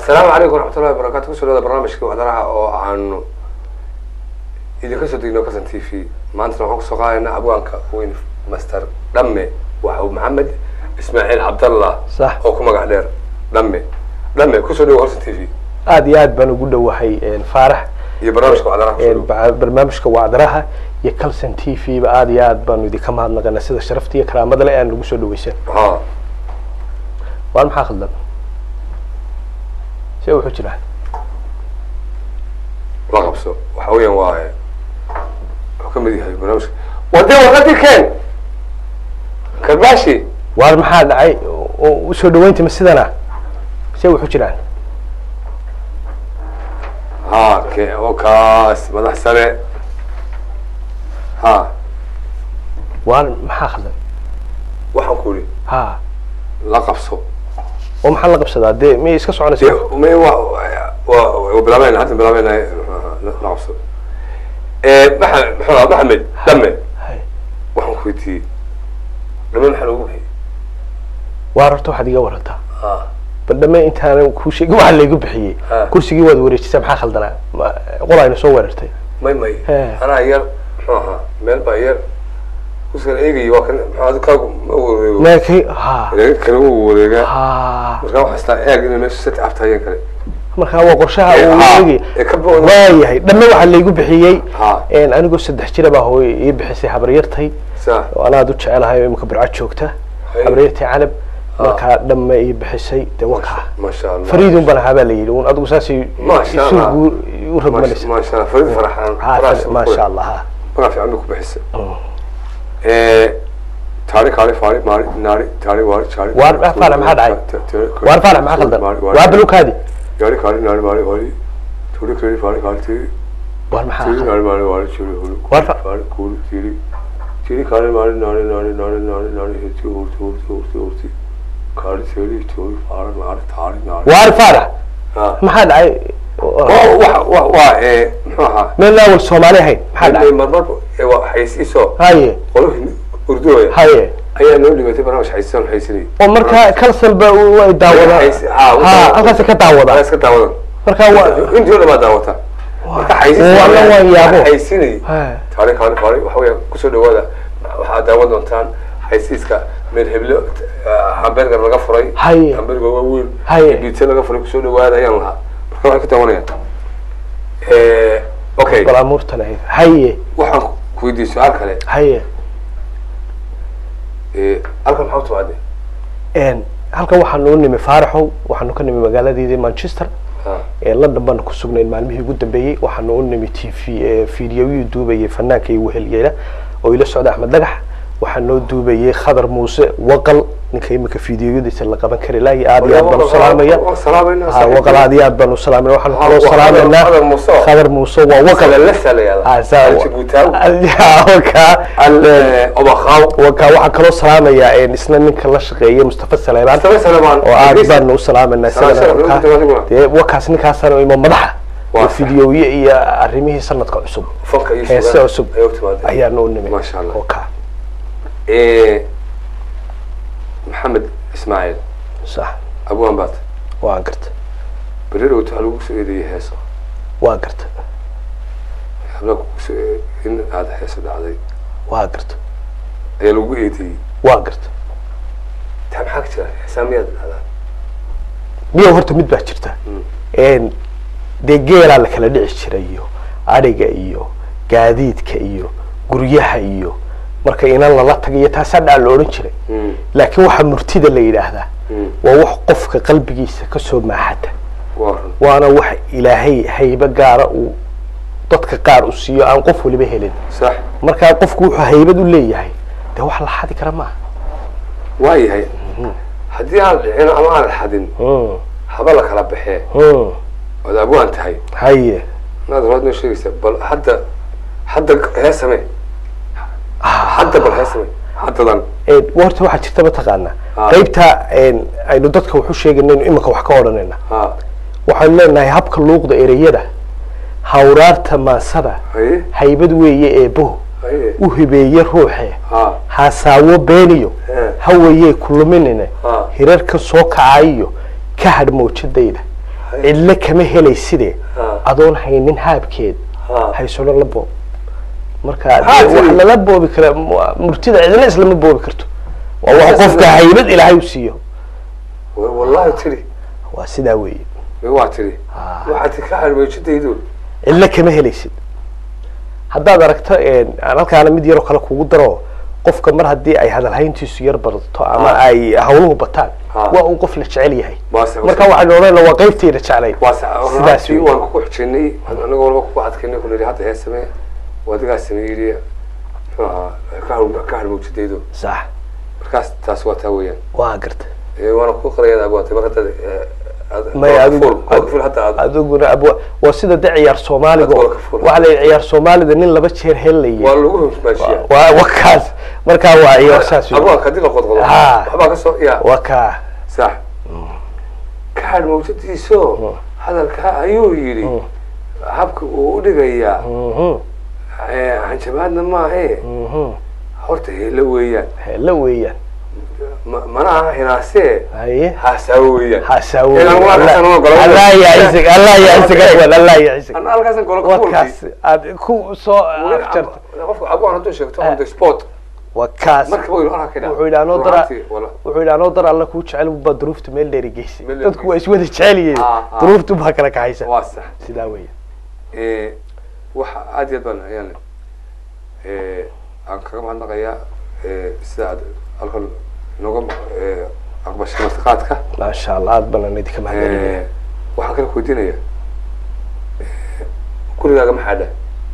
asalaamu calaykum waraxmatullahi wabarakatu kusoo dhawada barnaamijkii wacdaraha oo aanu idinka soo degno kasan t v maantana waxaan kusoo qaadaynaa abwaanka weyn master dhamme waxa uu maxamed ismaaciil cabdallah Sax. oo ku magac dheer dhamme dhamme kusoo dhawo horsan t v aad iyo aad baan ugu dhowahay faarax iyo barnaamijka wacdaraha kusoo dhawo ba- barnaamijka wacdaraha iyo calson t v ba aad iyo aad baanu idinka mahadnaqana sida sharafta iyo karaamada le aan nagu soo dhaweysan ha waan maxaa khaldan see wuxuu jiraa la qabso waxa weeyaan waa wuxuu ka mid yahay barnaamijka wade warqadii keen karbaashi waar maxaa dhacay oo usoo dhaweynta ma sidana see wuxuu jiraan ha ke oo kaas madax sare ha waar maxaa khaldan waxaan ku iri ha la qabso oo maxaa la qabsadaa dee miyay iska soconaysa may wa wa wa bilaabayna hadda bilaabayna la qabso maxamed maxamed maxamed dhame Hay. waxaan ku weydiiyey dhame maxaa loogu bixiyey waar horta waxaad iga warantaa ha bal dhame intaanan kuu sheegin waxaa laygu bixiyey Ha. kursigii waad wareejisay maxaa khaldanaa Ma- qol ayna soo weerartay may may He. anaa yar muxuu ahaa meel baa yar kuskala eegaya waa kan maxaa adi kaagu ma wareego meekay ha wareega kale wuu wareegaa ha markaa waxaa istaa eeg inay meesha sati abtaayeen kale markaa waa qorshaha Ee, uu ha, eegay ee ka booda. waayahay dhamme waxaa laygu bixiyey Ha. een, anigoo saddex jira baa hooyo ii bixisay habaryartay saa oo anaad u jecelahay oo imika burcad joogta Hay. habaryartay canab markaa dhamme ii bixisay dee wakaa maasha allah fariidun baan ahaa baa la yidhi un adigu saasay Masha Allah. isugu u rogmanaysa maasha allah farid faraxaan Ha, farax maasha allah ha magac fiican bay ku bixisay Mm. taari kaali faari maari naari taari waari jaari Waar- waar faarax maxaa dhacay? waar faarax maxaa khaldan waa balukaadi yaari kaali naari maari waari tuuri kali faari kaali tiri waar maxaa tiri khaldan naari maari waari tiri hulu Waar fa- faari kuuli tiri tiri kaali maari naari naari naari naari naari heti hurti hurti hurti hurti kaali tiri tuuri faari naari taari naari waar faarax ha maxaa dhacay waa waa waa waa ee muxuu ahaa meel laawal soomaali ahayn maxaa dhacay marmar ee waa xaysiiso haye qolihii urdooya haye ayaa noo dhibatay barnaamij xaysisan xaysinay oo markaa kalsalba way daawadaan Xaysi- ha, u ha daawadaan. halkaasi ka daawadaan iska daawadan markaa waa intii oo dhan baa daawata marka Walla waan yaabo. xaysinay Ha. taari kaali faari waxa weeya kusoo dhawaada waxaad daawan doontaan xaysiiska meel heblo hamburger laga furay Haye. hamburger waa weyn Haye. biitsa laga furay kusoo dhawaada ayaan lahaa marka waxay ku daawanayaan okay bal amuurtan ahayd haye waxaan ku weydiiyey su-aal kale haye Eh, halkan maxaa u timaadee een halkan waxaanu u nimi faaraxow waxaanu ka nimi magaaladeedii manchester Ha. ee london baanu ku sugnayn maalmihii ugu dambeeyey waxaanu u nimi t v ee fiidiyoyii duubayay fanaanka iyo wehelyeela oo ila socda axmed dhagax waxaa noo duubayay khadar muuse waqal ninka imika fiidiyoyadiisa la qaban kari lahay aad iyo aad baan u salaamaya Waan salaamaynaa, ha waqal aad iyo aad baan u salaamayna waxaanu Ha, kaloo waa salaameynaa Khadar Muuse. khadar muuse waa waqal Salalasa la yihahdaa. Ah, saa- Al-Jabuutaawi. Ah, wakaa Al- eh, Obakhaw. wakaa waxaa kaloo salaamayaa een, isna ninka la shaqeeya mustafa saleebaan Mustafa Saleebaan. oo aad Idriis. baanu u salaamayna Salaam, isagana salaam, wakaa- salaam, salaam. dee wakaas ninkaasana ima madaxa Waa iyo sax. fidiyoye iyo arrimihii sanadka cusub Fanka iyo heese suugaanta cusub ayay u timaadeen. ayaanu u nimi Masha Allah. wakaa Eh, maxamed ismaaciil sax abwaan baad waan garta berer waxaa lagu soo eedeeyay heeso waan garta habla kugu soo ee- in aad heeso dhacday waan garta ayaa lagu eedeeyey waan garta taa maxaa ka jira heesaa miyaad dhacdaa miyo horta mid baa jirta een dee geelaa la kala dhici jiray iyo adhiga iyo gaadiidka iyo guryaha iyo marka inan lala tagayo taasaa dhaa la odhan jiray Mm. laakiin waxaa murtida la yidhaahdaa Mm. waa wax qofka qalbigiisa kasoo maaxata waa run waana wax ilaahay haybe gaara uu dadka qaar u siiyo aan qof waliba helin sax markaa qofku wuxuu haybad u leeyahay dee wax la xadi kara maaha waa yahay haddii aan dhicin ama aan xadin Mm, haba la kala baxee mm. ood abwaan tahay haye inaad raad noo sheegaysa bal hadda hadda heesame hadda bal heesame haddadan Ee, horta waxaa jirta mataqaanaa Ah. qaybta een, aynu dadka waxu sheeganayno iminka wax ka odhanayna ha waxaanu leenahay habka luuqda ereyada hawraarta maansada haye haybad weeye eebbo haye u hibeeye ruuxe ha haasaawo beeniyo Eh. hawayee kuluminine Ah. hirarka soo kacayiyo ka hadh mawjadayda cidlo kama helayside Ha. adoon haynin haabkeed Ha. haysolo la boob marka Ha, dee wax tiri. lala boobi kara mu- murtida cidlo islama boobi karto waa wax Isla- qofka haybad ilaahay u siiyo Wa- wallahi tiri waa sidaa weeye Way waa tiri Ha. waxaad ka harweejidaydu cidlo kama helaysid haddaad aragto een, aan halkaana mid yaroo kale kugu daro qofka mar haddii ay hadalhayntiisu yar badato ama Ha. ay hawluhu bataan Ha. waa uu qof la jecel yahay Waa se- marka waxaynu odhanayna waa qaybtayda jeclayn waa sidaas sidaas weeye. waan ku xujinay anaga walba ku adkaynay kun hadda ee samee wadigaa sameeyay muxuu ahaa ka har- ka harweejidaydu sax markaas taas waa taa weeyaan waa garta Ee, waana ku qarayada abwaatay mar hadda ee, aad- may waa adigu fuul- waa fuul hadda aad- adiguna abwa waa sida de ciyaar soomaaliga Dadka oo- waa ka fuul. waxaa la yidhi ciyaar soomaalida nin laba jeer waa helaya lagu hosmaashiyaa waa waa kaas markaa waa ciyaar saas weeye. abwaanka haddii la qodqodo Ha. waxbaa ka soo ya waa kaa sax ka hadh mawjadiiso hadalkaa ayuu yidhi habka uu u dhigayaa Mhm, ee, hanjabaadna maahe mhm. horta heelo weeyaan hela weeyaan Ma- mana aha hinaasee haye haasaawo weeyaan hasaawo Ilan waa kasan oo golo- allah yacisig allah yacisig awal allah yacisig Ana halkaasan golo ka waa fuulkii. kaas aad ku soo Weli afjarta ab- qofka abwaan hadduu sheegto on the spot waa kaas markaba waynu arkaa ka dhaca. wuxuu yidhi anoo dara Runaantii, wala- wuxuu yidhi anoo dar alla kuu jecel baa duruufta meel dheeri geysay Meel dheeri dadku waa iswada jecel yihiin Ah, ah. duruuftu baa kala kaxaysa waa sax sidaa weeye Ee, waxa aad iyo aad baan ayaan ee, aan kaga mahadnaqayaa ee, sida aad halkan inooga ee, aqbashay martiqaadka maasha allah aad baan idinka mahadcelinaya Ee, waxaan kala weydiinaya gurigaaga maxaa dhah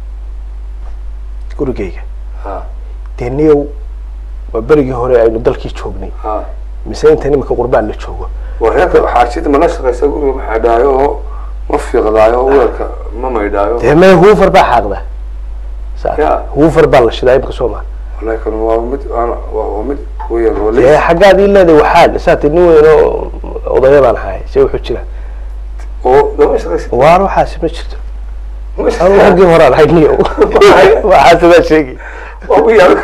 gurigayga ha dee niyow waa berigii hore aynu dalkii joognay ha mise inta nimanka qurbaan la joogo wareerka xaajida mana shaqaysa guriga maxaa dhaayo oo ma fiiqdaayo oo weelka ma maydhaayo dee mee huufar baa xaaqda Saa- Ya. huufar baa la shidaa imka soo maa wallahi kan waa mid aan- waa waa mid weeyaan oo dee leys xaggaad ii leedahay waxaan saati nin weyn oo odaya baan ahay see wuxuu jira oo lama shaqaysa waar waxaasi ma jirto ma anu shaqaysa raggii horaan ahay niyow waxaa sidaa sheegi waa u yaal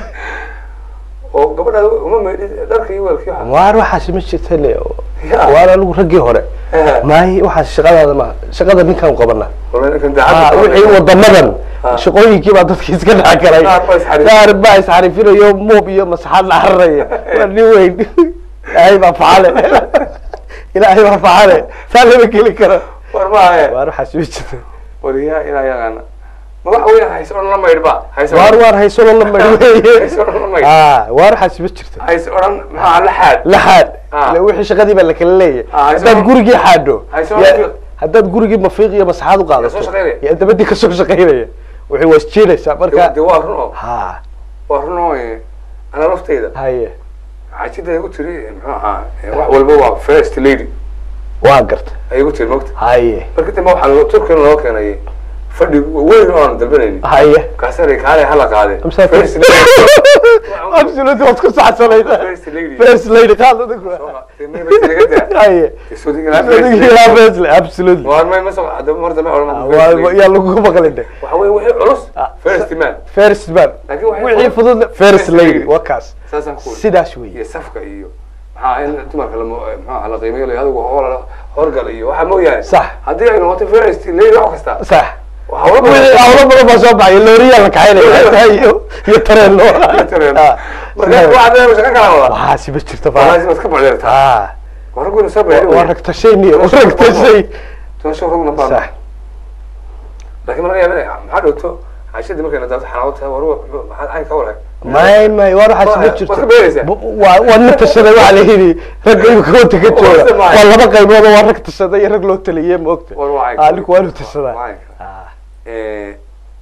oo gabadhaada uma maydhin dharka iyo weelka iyo waxa waar waxaasi ma jirta ne Ya. waar anigu raggii hore Eh. maayi waxaas shaqadaada maaha shaqada ninkaan qabana wallahi ninkan Ah, daacadda wixii wadamadan Ah. shaqooyinkii baa dadki iska dhex galay Qaar baa isxariif- qaar baa isxarifinayo moob iyo masaxaad la xariraya waa nin weyn ilaahay baa facale ilaahay baa facale saa lama geli karo war maahe waar waxaas ma jirta wariyaa ilaa yaqaana ma waxa weeyaan hayse odhan la maydhba hayse waar waar haysolo la mari hayse odhan la maydh ah waar waxaas ma jirta hayse odhan maxaa la xaad la xaad Ah. ila wixii shaqadii baa lakala leeyahay Ah, hayso- haddaad gurigii xaadho hayso- ya- haddaad gurigii mafiiq iyo masaxaad u soo qaadato shaqaynaya. yaa dabadii kasoo shaqaynaya wixii waa isjiinaysaa marka de waa run oo ha waa run oo eh, ana laftayda haye xaajida igu tiri muxuu ahaa eh, wax walba waa first lady waa garta ay igu tiri mogta haye marka dambe waxaa loo turkina loo keenay fadhi weyn oo aan dalbanaynin haye kaasana kaale hala qaade Amsa- first lady absolutely waad ku saxsanayd First lady. first lady qaad adigu Dee may ba tiriga daa. haye Dee soo digana first Adigu lady. yaa first lady absolutely Waan may ma soo hadda mar dambe odhan ma waa first lady. yaa lagu maqlin de waxa weeye wixii culus Ah. first man first man Laakiin waxay wixii fudud- fudud first First lady lady. waa kaas saasaan ku wadi sidaas weeye iyo safka iyo maxaa in dumarka la maxaa la qiimeeyo la adigu hor horgal iyo waxa mooyaane Sax. haddii ay noqoto first lady wax kasta sax waxa wala wixii hawlo badan baa soo baxay looriyaa la kaxaynaya iyo iyo tareeno Ah. marka waxa dheer shaqo kala wada waxaasi ma jirto waxaas faa iska bacdeerta ah waraguna soo bacdeer waa ragtashay niyo ragtashay toosho raguna baa sax laakiin marka yaabana maxaa dhowto cashadii markay nadaafto xanaawad tahay war maxaad cayn ka warhay may may war waxaas ma Waad jirto ka beeraysaa? Bu- waa waa nin tashaday waxaa la yidhi ragga imika wanta ka jooga Waa waa laba qaybood oo waa rag tashaday iyo rag loo taliyey ma ogta war waa ah ninku waa inuu tashadaa waa caynka Ah, Eh,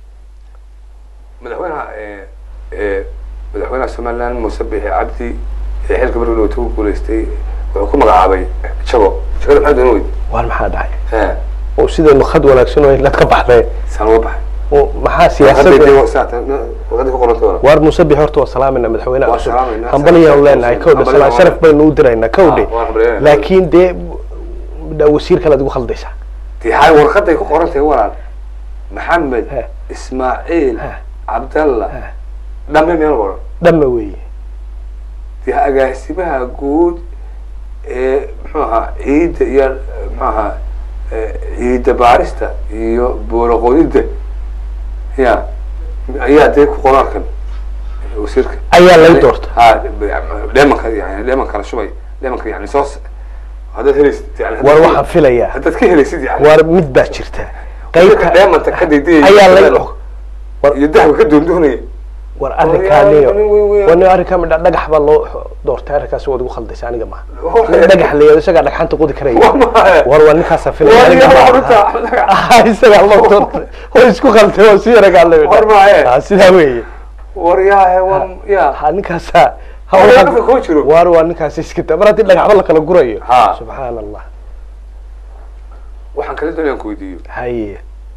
madaxweynaha eh, eh, madaxweynaha somaliland muuse bixi cabdi ee xilka markii uu ku guuleystay wuxuu ku magacaabay jago jagada maxaa doon weyd waar maxaa dhacay he oo sidaynu khad wanaagsan oo inaad ka baxday saan uga baxay oo maxaa Hadday siyaasadda dee saata warqadii ku qoran doona waar muuse bixi horta waa salaamayna madaxweynaha Waa cusub salaamayna. hambaliyaan leenahay kowdhe Hambalyo salaan waa- sharaf baynu u diraynaa kowdhe Ah, waa hambalyo. laakiin dee dha- wasiir kale ad igu khaldaysaa dee hay warqaday ku qoran tahay walaal maxamed He. ismaaciil He. cabdalla He. dhamme meel qoran dhamma weeye dee agaasimaha guud ee muxuu ahaa ciidda iyo muxuu ahaa ciida baarista iyo booloqodida ya ayaa dee ku qoraalkan wasiirka ayaa lay doorta ha dheemanka yani dheemanka la shubay dheemanka yani soo haddaad helaysid yani haddaad war ka- waxaan filayaa haddaad ka helaysid yani war mid baa jirta qaybka qaybta dheemanta ka daydayay ayaa lay iyo dahabka ka doondoonaya war War arrinkaaniyo yaa, nin weyn weyn. war nin arrinkaa midha dhagax baa loo doortay arrinkaas waad igu khaldaysa aniga maaha War- nin dhagax la yado isagaa dhagxanta qodi karaya War maahe. war waa ninkaasa filaya War aniga yaa, maaha. war runta, Axmed Dhagax. Ah, isagaa loo doortay way isku khaltay waa si yaragaalay War maahe. sidaa weeye war yaahe war ya ha ninkaasa War yaa dadka kuma jiro. war waa ninkaasi iska daa mar haddii dhagaxba la kala gurayo Ha. subxaan allah waxaan kala doonayaan ku weydiiyo haye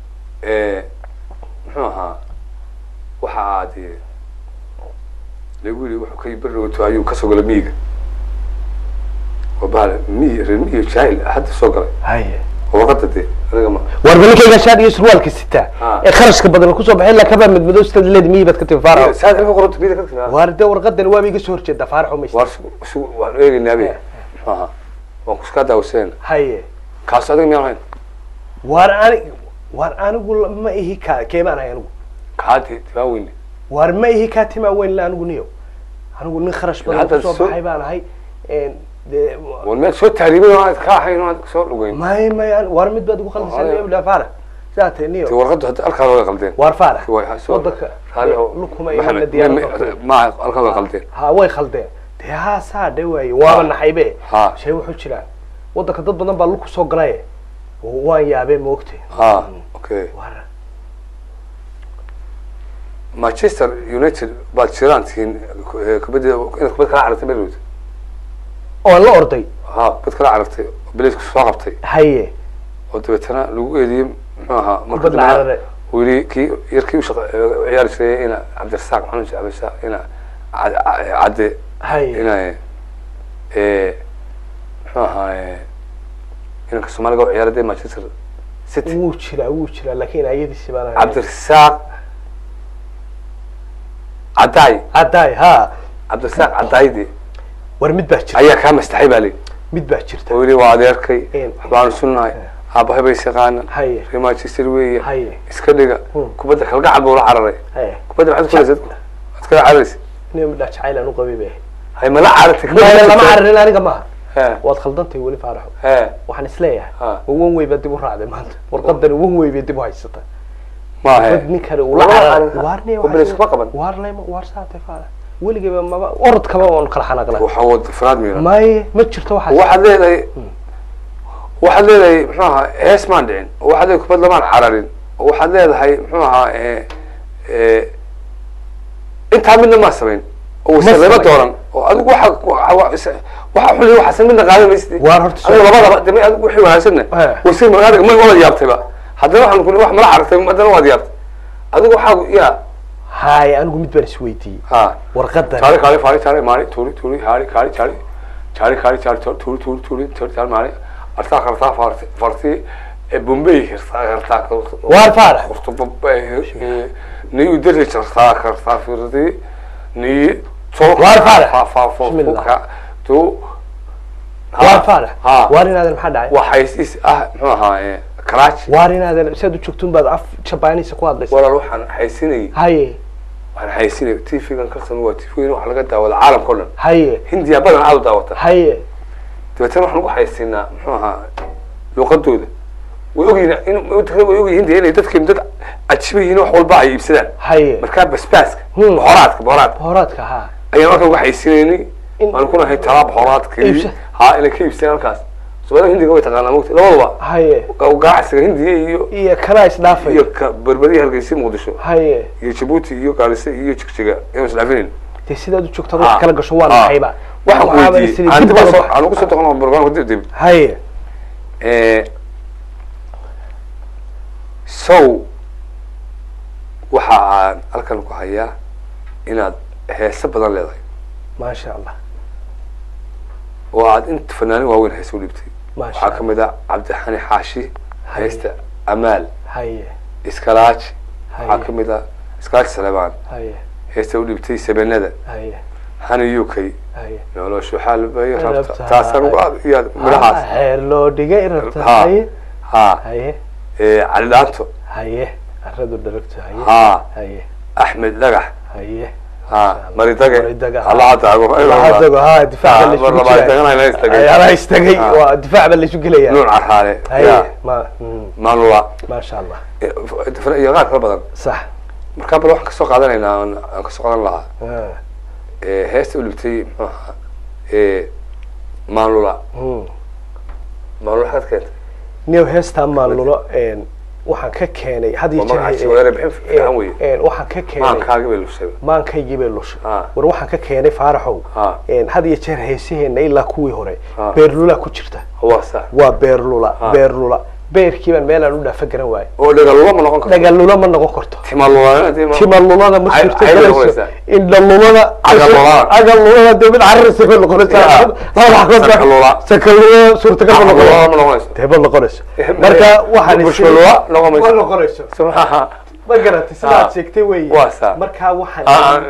muxuu ahaa waxa aad lagu yiri wuxuu ka beri wato ayuu kasoo galay miyiga waa bahal miyi reer miyi jaahil hadda soo galay haye warqada dee aniga ma war balinkayga shaar iyo surwaalka sitaa Ha. ee kharashka badan kusoo baxay ilaa kabaa madmadow sitad leed miyi baad ka timi faarax saad halka qoranta miyida ka timaa waar dee warqadani waaba iga soo horjeedaa faaraxo maysta waar su su waan eegaynaa be muxuu ahaa waan kuskaa daawaseen haye kaas adiga miyaan hayn waar ani waar anigu la- ma ihi ka keebaan ahay anigu kaadi tibaa weyne waar ma ihi kaa timaa weyn la anigu niyo anigu nin kharash badan Hadda kusoo soo- baxay baan ahay een, dee war meel soo taariibay oo aad ka ahayn oo aad soo dhugeyn may may an- waar mid baad igu khaldaysaa Haya. niyo ilaa faarax sidaa tahay ti niyo warqadu hadda halkaa way qaldeen waar faarax way ha soo wadanka raali oo lukuma iyo la maxamed diyaarado ma halkaa way qaldeen ha way khaldeen dee haa saa dhe waaye waaba naxaybe Ha. shay wuxuu jiraa wadanka dad badan baa lug kusoo galaye waan yaabee moogte ha okay waar manchester united baad jiraan tihiin eh, kubadda inaad kubad kala carartay berwood oon la orday ha kubad kala carartay oo beleysku soo qabtay haye oo dabeetana lagu eediyey muxuu ahaa marka Kubad la dambena cararay. uu yidhi kii yarkii u shaqa- eh, ciyaari jiray ina cabdirasaaq maxamed jacbisa ina Cad- Cad- cadde haye ina eh, muxuu ahaa eh, inanka soomaaliga u ciyaaray dee manchester city wuu jiraa wuu jiraa laakiin ayadiisi baan ahay cabdirasaaq caddaay caddaay ha cabdirasaaq caddaaydi war mid baa jirta ayaa kaa mastaxay baa lii mid baa jirta oo yidhi waa adeerkay Een. waxbaanu sunnahay aabahay bay shaqaanan haye reer manchester weeye haye iska dhiga Hmm. kubadda kalgacal buu la cararay haye kubadda maxaad kulaysa waad kala cararaysa nin midhaa jacayl aan u qabay bay hay mala carartay ahayd lama cararin aniga maaha he waad khaldantay weli faaraxo he waxaan isleeyahay Ha. wan wey baa dib u raacday maanta warqadani wan wey bay dib u haysata ma he dad nin kale ula Lama carar cararin. waarne oo beleys kuma qaban waar lema waar saatay faarax weligayba maba orodkaba oon kala xanaaqla waxaa wada faraad miira maye ma jirto waxaas waxaad leedahay waxaad leedahay muxuu ahaa hees maan dhicin oo waxaad leedahay kubad lamaan cararin oo waxaad leedahay muxuu ahaa eh, eh, intaa midna maa samayn oo wasarnimo samayn. dooran oo adigu waxa waxa waxa xuli waxaasan midna qaadan maysid Waar horta soo- adiga labadaba dame adigu wixii wanaagsanna Eh. wasir magaadiga ma wada yaabtayba haddana waxaan kuli wax mala carartay haddana waad yaabtay adigu waxaa ya haye anigu mid baan isweydiiyey ha warqadan Çare kare fare çare mani turi turi hari kari çare çare kari çare turi turi turi turi turi çare mani arta karta farti farti e Bombay hirta hirta Waar faarax? Kurtu Bombay ni udere çarta karta firdi ni çok Waar faarax? fa fa fa Bismillah. fa tu waar faarax ha waar inaadan maxaa dhacay waxay is ah muxuu ahaa Karachi waar inaadan siaad u joogtun baad af jabaanisa ku hadlaysa walaal waxaan haysinay haye waxaan haysinay TV-gan karsan waa TV-gan wax laga daawado caalamka oo dhan haye hindiya badan aad u daawata haye dabeetana waxaan ugu haysiinaa muxuu ahaa luuqadooda way ogyihiin in way ogyihiin de inay dadkeenu dad cajiba yihiin wax walba ay iibsadaan haye markaa basbaaska Hmm. bohoraadka bohoraadka horaadka ha ayaan halkan uga haysiinaynay In- waan ku nahay talaa bohoraadka Iibsa. ha inay ka iibsadaan halkaas soomaalida hindiga way taqaanaa mogta labaduba haye ganacsiga hindiya iyo iyo kanaa isdhaafay iyo ka berberiya hargeysa muqdisho haye iyo jabuuti iyo gaarisa iyo jigjiga ayaan isdhaafinayn dee sidaad u joogta Ha. wax kala gasho waa Ha. naxayba waxaan ku Waxaaba weydiiyey isiri aan dib dib aan uga soo- bax. aan ugu soo doqon barnaamijka dib dib haye Eh, sow waxa aan halkan ku hayaa inaad heese badan leedahay maasha allah oo aad inta fanaanin waaweyn heese u dhibtay maasha waxaa ka allah mid ah cabdixani xaashi heesta amaal haye iskalaaji waxaa haye ka mid ah iskalaaji saleebaan haye heesta u dhibtay sabenada haye hani uk haye noloshu xaal bay rabta Rabta. taasaan ugu aad iyo aad midhahaas heer loo dhigay rabta Ha. haye ha haye eh, cali dhaanto haye aradu dharagto haye ha haye axmed dhagax haye ha maridage Maridage, ha. allaha taago Lahadago, ha difaaca la mar isugu labaad jiraa. tagana la istagay. Ay, anaa istagay Ha. waa difaac baa la isu gelaya nuun carraale haye ya ma mm, maanula maasha allah iyo qaar kala badan sax markaa bal waxaan kasoo qaadanaynaa aan aan kasoo qaadan lahaa Ah, Eh, heesta u libtay muxuu ahaa eh, maanlula mm. maanlula xagad keentay new heestaa maalulo een, waxaan ka keenay had iyo Waa magaca jeer Soomaaliya bixin fiican weeye. een, waxaan ka keenay maankaaga bay lushay maankaygii bay lushay Ah. war waxaan ka keenay faaraxow Ah. een, had iyo jeer heesaheena ilaa kuwii hore Ah. beerlula ku jirta waa sax waa beerlula Ah. beerlula beerkii baan meelaan u dhaafa garan waayo oo dhagalula ma noqon karto dhagalula ma noqon karto timalula timalulada ma Cay- jirto cayda galayso noqonaysaa. indhalulada Cagallulada. cagallulada dee mid cararisa bay noqonaysaa Ya. labada xagood Sakalula. sakalula suurtagal ma Cagallulada ma noqonayso noqonayso. dee ma noqonayso marka waxaan is- Bushkalula noqon mayso. ma noqonayso subxaa ma garatay sidaad Ah. sheegtay wey Waa saa. marka waxaan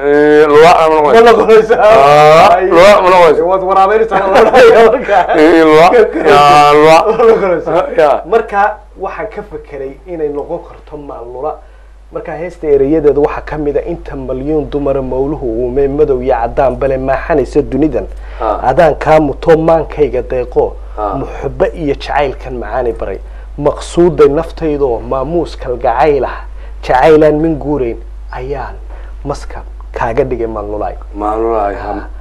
lula ma ma noqonayso noqonayso Ah, Ay. lula ma noqonayso waad waraabeynaysaa marka Eh, lula ya lula Ma noqonayso. Ya. marka waxaan ka fekeray inay noqon karto maalula marka heesta ereyadeeda waxaa ka mid a inta malyuun dumara mawluhu uume madow iyo cadaan bale maaxanaysa dunidan Ha. adaan kaa muto maankayga deeqo Ha. muxubo iyo jacaylkan macaani baray maqsuuday naftaydoo maamuus kalgacayl ah jacaylaan min guurayn ayaan maska kaaga dhigay maalnulaay maalulaay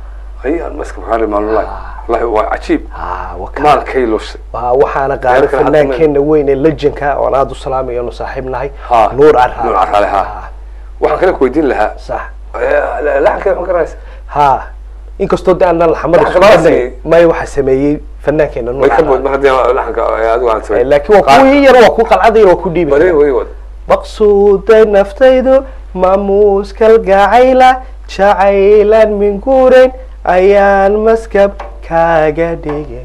ayaan maska maxaa maalulaay wallahi waa cajiib Ah, waka- maalkay lushay waa waxaana qaaday Reerka hadda fannaankeena weyn ee lejanka oon aada u salaamayo nu saaxiib nahay Ha. nuur carraale Nuur Carraale, ha. waxaan kale ku weydiin lahaa sax laxankeeda ma garanaysa ha inkastoo de aanan laxamada Laxanka isku waa badnayn, sameeyey. maya waxaa sameeyey fannaankeena nuur way ka bood carraale mar haddii laxanka adigu aan Eh, samay laakiin waa kuwii yar waa ku qalcadayar waa ku dhiibi bari karaa. way wad maqsuuday naftaydu maamuus kalgacayla jacaylan min guurayn ayaan maskab kaaga dhigay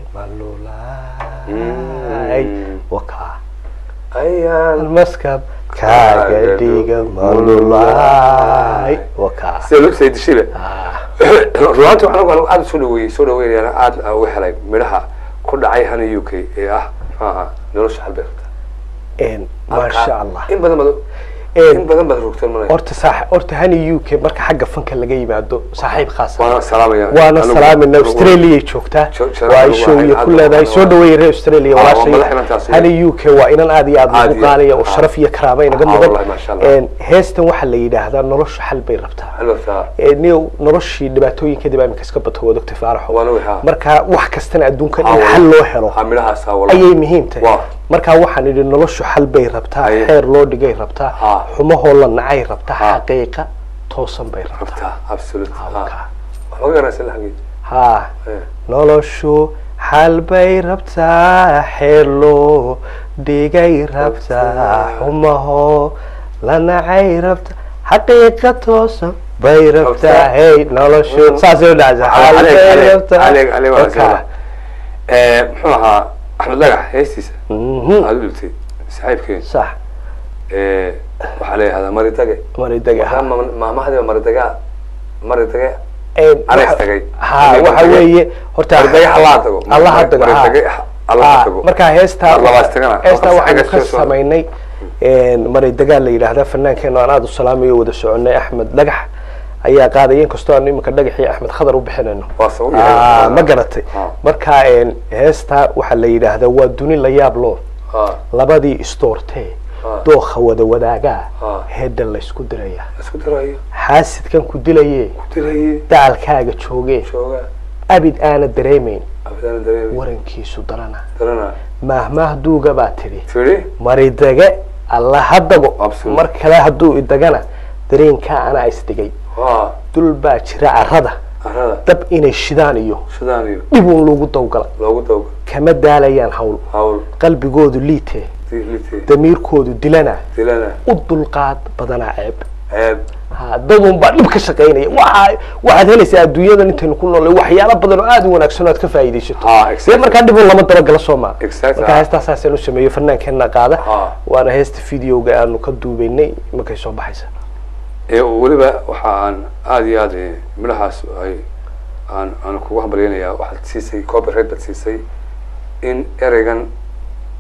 malulaay Mm. wakaa ayaan maskab kaaga dhiga malulaay wakaa sida loo say dishiba Ah, runaanti anagu anagu aada soo dhaweeyey soo dhaweynayana aada uga helay midhaha ku dhacay hana u k ee ah muxuu ahaa nolosha xalbeerta een, maasha allah in badan bad Een, in badan baad rogteen manay horta saax horta hani u k marka xagga fanka laga yimaado saaxiib khaas ah. waana salaamaya waana Anigu- salaamina anigu- australia joogtaa Jo- jo- waa ay anigu show waxay iyo aad ku u leedahay aqoon soo waa- dhaweeyay reer australia Ah, waa walaashay madax inantaas hani u k waa inan aad iyo aad Aad ugu iyo- qaaliya oo ah. sharaf iyo karaama inaga Ah, mudan wallahi, masha Allah. Een, heestan waxaa la yidhaahdaa nolosha xal bay rabtaa xalbeerta Ee, niyow noloshii dhibaatooyinkeedii baa imika iska bato waad ogtay faaraxo Waan ogahay, ha. marka wax kastana adduunka Ah, in wallahi. xal loo helo ha midhahaas ha wallahi. ayay muhiim tahay Waa. marka waxaan idhi noloshu xal bay rabtaa Aye. xeer loo dhigay rabtaa Ah. xumahoo la nacay rabtaa Ah. xaqiiqa toosan bay rabtaa rabta absolute Ah, ha wakaa. waxba garanaysa laxangeed haa Eh. noloshu xal bay rabtaa xeer loo dhigay rabtaa xumaho la nacay rabta xaqiiqa toosan bay rabtaa Rabtaa. hey noloshu saasay u dhacaysaa xal عليك bay عليك rabtaa عليك عليك Wakaa. وسهلا muxuu ahaa axmed dhagax heestiisa Mhm. aada u dhibtay saaxiibkeen sax waxaa la yihahdaa maridage maridage ha maamahadiba maridaga maridage Een, Alex waxa- tagay. ha Alex waxa tagay. weeye horta Maridage allaha tago. allaha tago ha. Maridage allaha Ha, tago. marka heestaa Mar labaad tagana. heestaa Halkaas waxaanu xagga ka soo socda. samaynay maridagaa la yidhaahdaa fannaankeena aan aada u salaamayo wada soconay axmed dhagax ayaa qaadaya inkastoo aanu iminka dhagaxii axmed khadar u bixinayno Waa soo Ah, yahay. ma garatay Ah. marka een, heestaa waxaa la yidhaahdaa waa duni la yaab loo Ha, labadii istoortee Ah. dookha wada wadaagaa Ah. heedha laysku diraya isku dirayo xaasidkan ku dilaye ku diraye dacalkaaga joogee jooga abid aana dareemayn abidaan dareemi warankiisu darana darana maahmaah duuga baa tidhi tiri maridage alla ha dago Absolute. mar kale hadduu idagana dareenkaa anaa isdhigay ha dul baa jira carrada arada dab inay shidaan iyo sidaan iyo dhibuun lagu dawgala loogu dawga kama daalayaan hawl hawl qalbigoodu liitee dilite damiirkoodu dilana dilana u dulqaad badanaa ceeb ceeb ha dadun baa dhib ka shaqaynaya waxa waxaad helaysaa adduunyadan intaynu ku noolay waxyaalo badan oo aada u wanaagsan oo aad ka faa'iidaysato Ha, dee exactly. markaa dhibun lama dabagala soo maa Exactly. marka heestaa saasaan u sameeyo fannaankeena qaada Ha. waana heesta videoga aanu ka duubaynay markay soo baxaysa ee weliba waxa aan aada iyo aada midhahaas ay aan aan kugu hambalyanayaa waxaad siisay copyright baad siisay in ereygan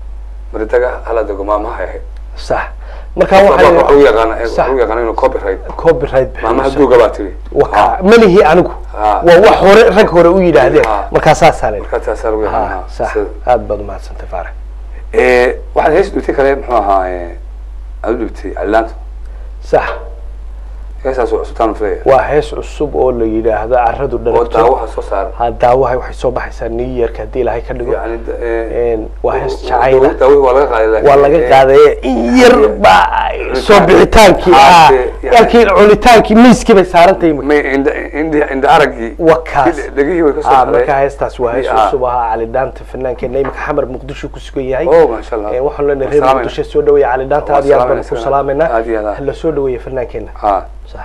maridaga hala dego maamaha ahayd sax marka waxa waxaa lagu yaqaana Sax. waxa lagu yaqaana inuu copyright copyright maamaha bixinaysa. duuga baa tiri waka malihi anigu Ah. waa wax hore rag hore u yidhaahdeen Ah. markaa saasaa le marka taasaa lagu yaqaana sax sida- aad baad umahadsantay faarax Eh, waxaad hees dhibtay kale muxuu ahaa eh, aad u dhibtay calilaanta sax heesaas waa cusubtaan filaya waa hees cusub oo la yidhaahdo carradu oo dhalagto daawaha soo saara ha daawahay waxay soo baxaysaa new yearka haddii ilaahay ka dhigo yani da- eh, Een, waa hees jacayla daawihii waa laga qaaday laakiin, waa laga eh, qaadaya in yar baa soo bixitaankii Ah, ah dee, yani- halkii cunitaankii miiskii bay saarantahay may indha indha indha araggii wakaas dhegihii way ka soo ah baxday markaa heestaas waa hees Ah. cusub ahaa cali dhaanta fanaankeenna imika xamar muqdisho ku sugan yahay oh maasha allah Een, waxaan leenahay reer Salaameyna. muqdisho soo dhaweeya cali dhaanta Waa aad iyo aad baan salaamayna ku salaameynaa aad iyo aad ah. la soo dhaweeya fanaankeenna ah sax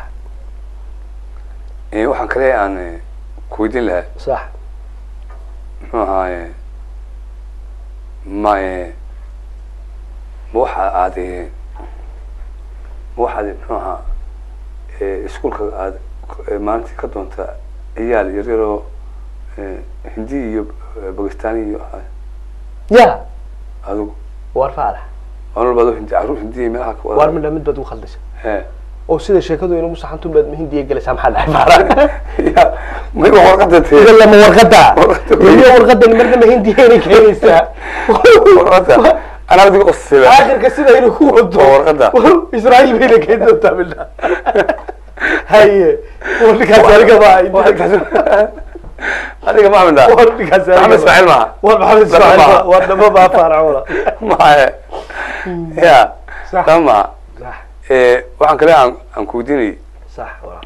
eh, waxaan kale aan eh, ku weydiin lahaa sax muxuu ahaaye ma eh, ma waxa aad eh, ma waxaad muxuu ahaa eh, iskuulka aad eh, maalintii ka doonta ciyaal yaryaroo eh, hindi iyo eh, bakistani iyo ah, ya adigu waar faalax anol baad hindi carruur hindi iyo meelaha ka wada- waar midha mid baad ugu khaldaysa He. oo sida sheekadu inagu saxantun baad hindiya gelaysaa maxaa dhahay faalax ya may wax warqada tee idan lama warqada Warqada. iyo warqadan marnaba hindiya inay keenaysaa warqada anaa adiga qosayba aakhirka sida inuu ku wado Waa warqada. israa'iil bayna keeni doontaa midha haye warkaas aniga baa adiga ma aminda warkaas maxamed ismaaciil maaha war maxamed ismaaciil Dama. baa- waa dhama baa faaracooda maye ya Sax. dama sax Eh, waxaan kale aan aan ku weydiinayay sax walaal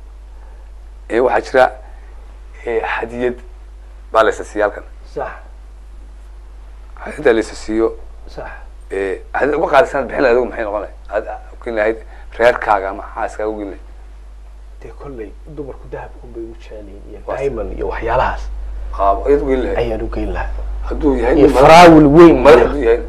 eh, waxaa jira eh, hadiyad baa la isa siiya halkan sax hadiyadda la isa siiyo sax eh, hadiyad uga qaadisan bixin lahayd adigu maxay noqon lahayd aad ugeyn lahayd reerkaaga ama xaaskaaga ugeyn lahayd dee kolley dumarku dahabkun bay u jeceliin iyo Waa diamond iyo waxyaalahaas qaab ayaad ugeyn lahayd ayaan u geyn lahaa hadduu yahay iyo nin madax- faraawil weyn madax iyo hadduu yahay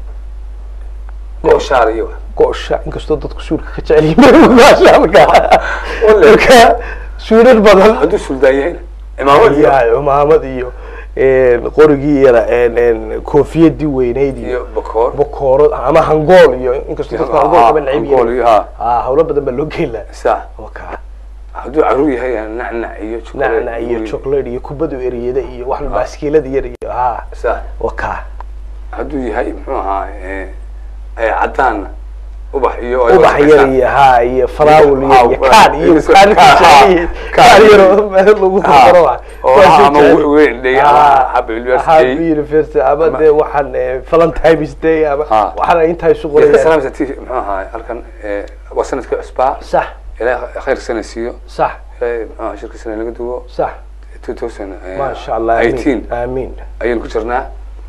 gooshaar iyo wax go-sha inkastoo dadku suurka ka jecel yihiin maasha marka Ole. marka suurar badan hadduu suldaan yahay cimaamad iyo ya cumaamad iyo een, qorigii yara een, een, koofiyadii weyneyd iyo iyo bakoor bokooro ama hangool iyo inkastoo dadku hangool kaba necib Angool yihiin iyo ha ah hawlo badan baa loo geyn lahaa sax waka hadduu carruur yahay nacnac iyo chocolate nacnac iyo chocolate iyo kubadu eriyada iyo wax baaskiilada yar iyo ha sax waka hadduu yahay muxuu ahaa eh, eh, cadaan ubax iyo ubax yar iyo ha iyo faraawil iyo iyo kaan iyo Kaan, kaan kaan, kaan yaro meel lagu dardaro ah oo Waa ama jecel. weyn day ama Ah, happy university Happy University ama Ama- dee waxaan eh, Valentine's Day ama Ah. waxaan intaa isu iska qoraya salaamsa t muxuu ahaa halkan eh, waa sanadkii cusbaa sax ilaahay khayr sana siiyo sax ilaahay muxuu ahaa shirka sana laga duwo sax 2000 ما شاء الله آمين 18 آمين ayaynu ku jirnaa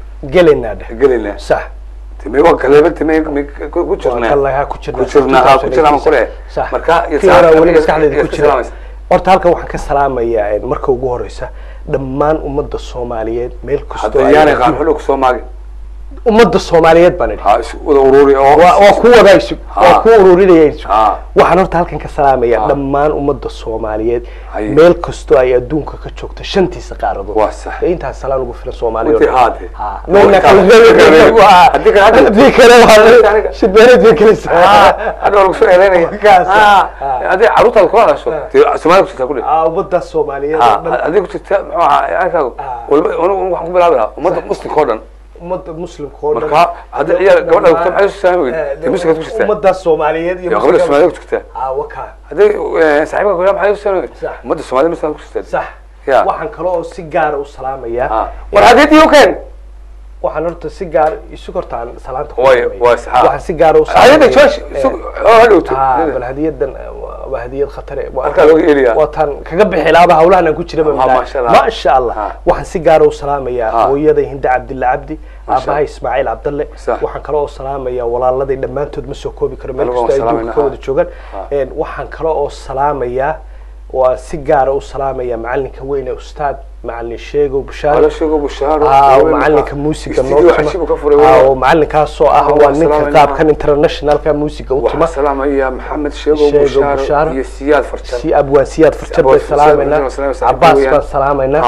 قلنا ده gelaynaa صح timay waa galeba timay ku jirnaa والله ku jirnaa ku jirnaa ha ku jirnaa ma kule صح marka iyo kiyara saacadka weli iyo- maskaxdeeda iyo ku ka jira salaamaysa. horta halkan waxaan ka salaamayaa marka ugu horeysa dhammaan ummadda soomaaliyeed meel kastoo hadda ay yaanay joogto. qaan xulug soo maagi ummadda soomaaliyeed baan idhi ha isu wada ururi oo waa waa ku wada isug waa Ah. ku ururinaya isug Ah. waxaan horta halkan ka salaamayaa Ah. dhammaan ummadda soomaaliyeed Haye. meel kastoo ay adduunka ka joogto shantiisa qaaradood Waa sax. Ee intaas salaan ugu filan soomaaliya oo Intii dhan. haade. Ah. Waa Meelna intaa- kala reebi waa- Haddii kale hadda- haddii kale waa Aniga- shidbeereed bay gelaysaa hadda waa lagu soo ereynaya Kaas. Ah, Ah. haddii carruurtaada kula hadasho Ah. dee Soomaaliya ku jirtaa ku dheh Ah, ummadda soomaaliyeed oo ha dhan haddii ku jirta muxuu ahaa arkaagu Ah. walba anigu waxaan ku bilaabi lahaa ummadda muslimka oo dhan ummadda muslimka oo dhan marka haddii ciyaar gabadha ogto maxay u salaami Eh, weyd dee muslimkaad ku jirtaa ummadda soomaaliyeed iyo iyo gabadha muslimka- Soomaaliya ku jirtaa ah wakaa haddii eh, saaxiibka kula maxay u salaami weyd Sax. ummadda Soomaaliya muslimkaad ku jirtaa sax Ya. waxaan kale oo si gaara u salaamayaa Ah. war haddii u keen waxaan horta si gaar isu kortaan salaanta ku Way- salaamaya. waa sax. waxaan si gaara u hayada salaamayaa. joosh Eh, isag oo hadhowto ah, bal hadiyadan eh, waa- waa hadiyad khatare Waa- halkaa looga eliyaa waa tan kaga bixi laaba hawlahan aan ku jira Ah, maasha Allah. maasha allah Ah. waxaan si gaara u salaamayaa Ah. hooyada hinda cabdilla cabdi Masha aabaha ismaaciil cabdalle Sax. waxaan kale oo salaamayaa walaaladay dhammaantood ma soo koobi karo meel Anigoo kastoo ay salaamayna, adduunka ka wada ah. joogaan Ah. Een, waxaan kale oo salaamayaa oo aan si gaara u salaamayaa macalinka weyn ee ustaad macalin sheegow bashaar wala sheego bushaaro Ah, oo macalinka muusiga noo Studio tuma. cashibu ka furay Ah, waa oo macalinkaasoo ah Ah, waa waa ninka salaamaynaa. qaabkan internationalka muusiga u waxaan tuma salaamaya maxamed sheego Sheego bushaaro Bushaaro. iyo siyaad farjan si abwaan siyaad farjad Abwaan bay Farjad, salaamayna Farjad, Farjad, cabaas weeyaan. baan salaamayna Ah.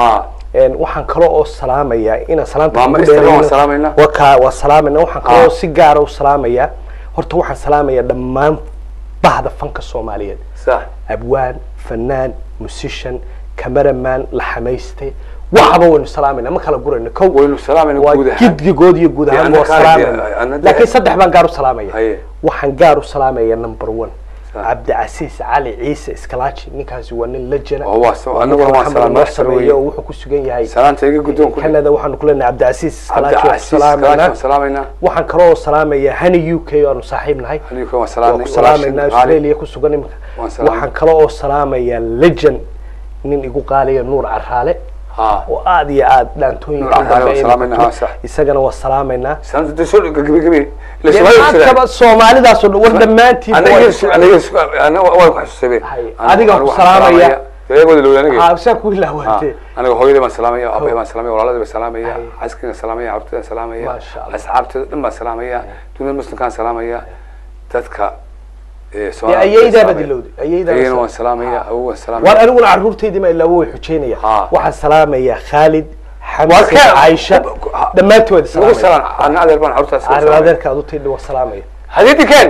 Een, waxaan kale oo salaamayaa inaan salaanta Maama ugu Esther waan dheerayno. salaamaynaa. waa kaa waa salaamayna waxaan Ah. kaloo si gaara u salaamayaa horta waxaan salaamayaa dhammaan bahda fanka soomaaliyeed sax abwaan fanaan musician cameraman la xamaystay waxaba waynu salaamayna ma kala gurayno kow waynu salaamayna waa guud ahaan gidgigood iyo guud Dee ahaan anna waa kaa- salaamayna anna dee- laakiin saddex baan gaar u salaamaya Haye. waxaan gaar u salaamaya number one Sa- cabdicasiis cali ciise iskalaaji ninkaasi waa nin lejana Oo, waa sa- Waa annaguna ninka waan Maxamed salaam- noo madax sare sameeye weeye. oo wuxuu ku sugan yahay salaanta iga guddoon ku canada waxaanu ku leenahay cabdicasiis iskalaaji waan cabdicasiis salaamaynaa kalaaji waan salaamaynaa waxaan kaloo salaamaya hani u k oo aanu saaxiib nahay aniga waan waan salaamnay ku salaamaynaa walaashin qaali. australia ku sugan imika Waan salaamay. waxaan kaloo oo salaamayaa legend nin igu qaaliya nuur caraale ha oo aad iyo aad dhaantooyinka Nuur Caraale waan dambe salaamaynaa, inuu waa sax. isagana waa salaamaynaa salaanta dee soo gabi gabi ila Dee Soomaaliya sida- maantaba soomaalidaas oo dhan war dhammaantiin aniga su- aniga su- aniga waan ku xasuusabay Hay. Anigu- Adiga anigu ku waxaan salaamaya. dee wada lowda aniga saa ku Ha, ilaawatee aniga hooyadii baan salaamaya aabbahay baan salaamaya walaaladii baan salaamaya Hay. xaaskayga salaamaya carruurtayda salaamaya Masha Allah. asxaabteeda dhan baan salaamaya dunida muslimkaan salaamaya dadka ee dee Soomaaliya ayaydaa salaamaya. baad ilowday ayaydaa ayayna baad waan salaamaya awow waan war salaamaya aniguna carruurtaydii ma ilaawo way xujeynaya Ha. waxaan salaamayaa khaalid Waa xamse kee- caaisha Ha. dhammaantood ugu salaamaya salaan ana adeer baan carruurtaas ugu arrin salaamaya. adeerka aad u taydhi waa salaamaya hadiidi keen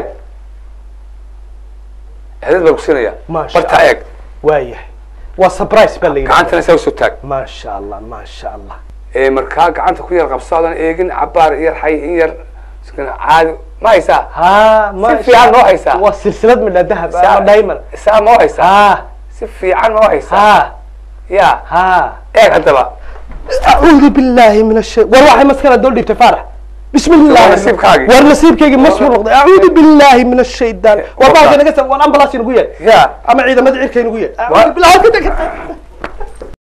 hadiid baan ku siinaya Masha barta Allah. eeg waayahay waa surprise baa la yidhahdaa gacantana saa usoo taag maasha allah maasha allah ee markaa gacanta ku yar qabsoodan eegin cabaar yar xay in yar iskana caadi ma haysaa ha ma fiican noo haysaa. waa silsilad midha dahab ama diamond saa ma haysaa ha si fiican ma haysaa ha ya ha eeg haddaba أعوذ بالله من الشيء والله مسكنا دول دي تفارح بسم الله waa nasiibkaagii. ورنسيبكي مسمو نقضي أعوذ بالله من الشيطان والله أنا قلت وأنا أمبلاس نقول ya أما عيدا ما دعير كي نقول أعوذ بالله كده كده